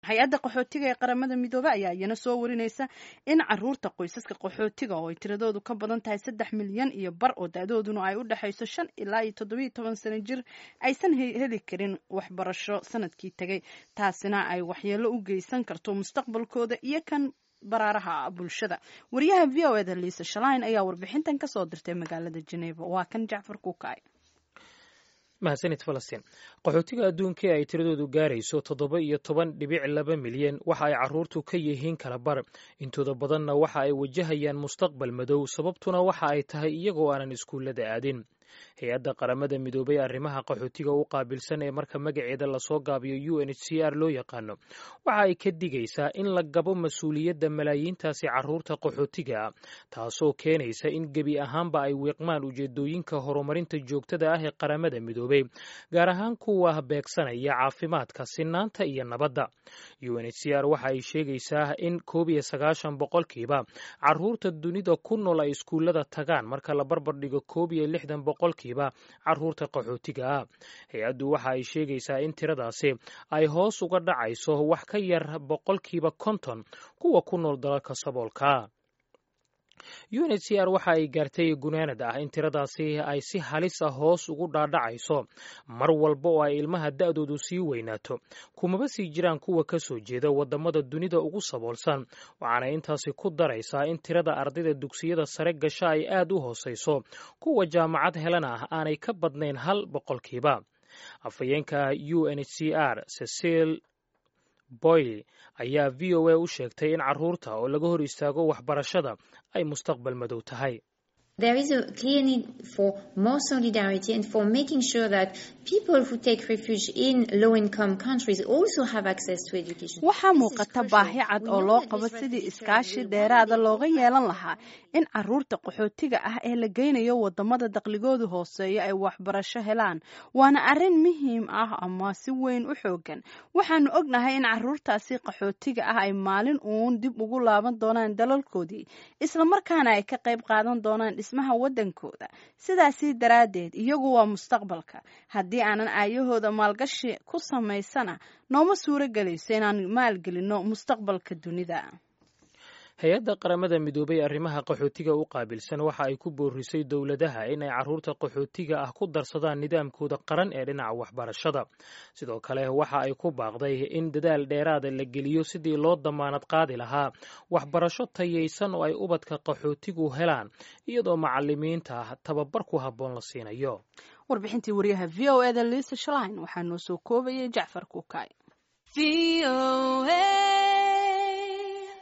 hay-adda qaxootiga ee qaramada midoobe ayaa iyana soo warinaysa in caruurta qoysaska qaxootiga oo ay tiradoodu ka badan tahay saddex milyan iyo bar oo da-dooduna ay u dhexayso shan ilaa iyo toddobiyo toban sano jir aysan heli karin waxbarasho sanadkii tegay taasina ay waxyeelo u geysan karto mustaqbalkooda iyo kan baraaraha bulshada wariyaha v o eda liisa shalain ayaa warbixintan kasoo dirtay magaalada geneva waa kan jacfar kuukay mahadsanid falastiin qaxootiga adduunka ee ay tiradoodu gaarayso toddoba iyo toban dhibic laba milyan waxa ay carruurtu ka yihiin kala bar intooda badanna waxa ay wajahayaan mustaqbal madow sababtuna waxa ay tahay iyagoo aanan iskuullada aadin hay-adda qaramada midoobay arrimaha qaxootiga u qaabilsan ee marka magaceeda lasoo gaabiyo u n h c r loo yaqaano waxa ay ka digaysaa in la gabo mas-uuliyadda malaayiintaasi carruurta qaxootiga ah taasoo keenaysa in gebi ahaanba ay wiiqmaan ujeedooyinka horumarinta joogtada ah ee qaramada midoobay gaar ahaan kuwa beegsanaya caafimaadka sinaanta iyo nabadda u n h c r waxa ay sheegaysaa in koob iyo sagaashan boqolkiiba carruurta dunida ku nool ay iskuullada tagaan marka la barbardhigo koob iyo lixdan boqolkiiba carruurta qaxootiga ah hay-addu waxa ay sheegaysaa in tiradaasi ay hoos uga dhacayso wax ka yar boqolkiiba konton kuwa ku nool dalalka saboolka u n h c r waxa ay gaartay gunaanad ah in tiradaasi ay si halis ah hoos ugu dhaadhacayso mar walba oo ay ilmaha da-doodu sii weynaato kumaba sii jiraan kuwa ka soo jeeda waddamada dunida ugu saboolsan waxaana intaasi ku daraysaa in tirada ardayda dugsiyada sare gasha ay aad u hoosayso kuwa jaamacad helana ah aanay ka badnayn hal boqolkiiba afhayeenka u n h c r cecil boyle ayaa v o a u sheegtay in carruurta oo laga hor istaago waxbarashada ay mustaqbal madow tahay There is a clear need for more solidarity and for making sure that people who take refuge in low-income countries also have access to education. waxaa muuqata baahi cad oo loo qabo sidii iskaashi dheeraada looga yeelan lahaa in caruurta qaxootiga ah ee la geynayo wadamada daqligoodu hooseeya ay waxbarasho helaan waana arrin muhiim ah ama si weyn u xoogan waxaanu ognahay in caruurtaasi qaxootiga ah ay maalin uun dib ugu laaban doonaan dalalkoodii islamarkaana ay ka qayb qaadan doonaan dhismaha waddankooda sidaasi daraaddeed iyagu waa mustaqbalka haddii aanan aayahooda maalgashi ku samaysana nooma suuro gelayso inaan maalgelinno mustaqbalka dunida hay-adda qaramada midoobay arrimaha qaxootiga u qaabilsan waxa ay ku boorisay dowladaha in ay carruurta qaxootiga ah ku darsadaan nidaamkooda qaran ee dhinaca waxbarashada sidoo kale waxa ay ku baaqday in dadaal dheeraada la geliyo sidii loo damaanad qaadi lahaa waxbarasho tayaysan oo ay ubadka qaxootigu helaan iyadoo macalimiinta ah tababar ku habboon la siinayo warbixintii wariyaha v o eda liisa shalain waxaa noo soo koobayay jacfar kuukay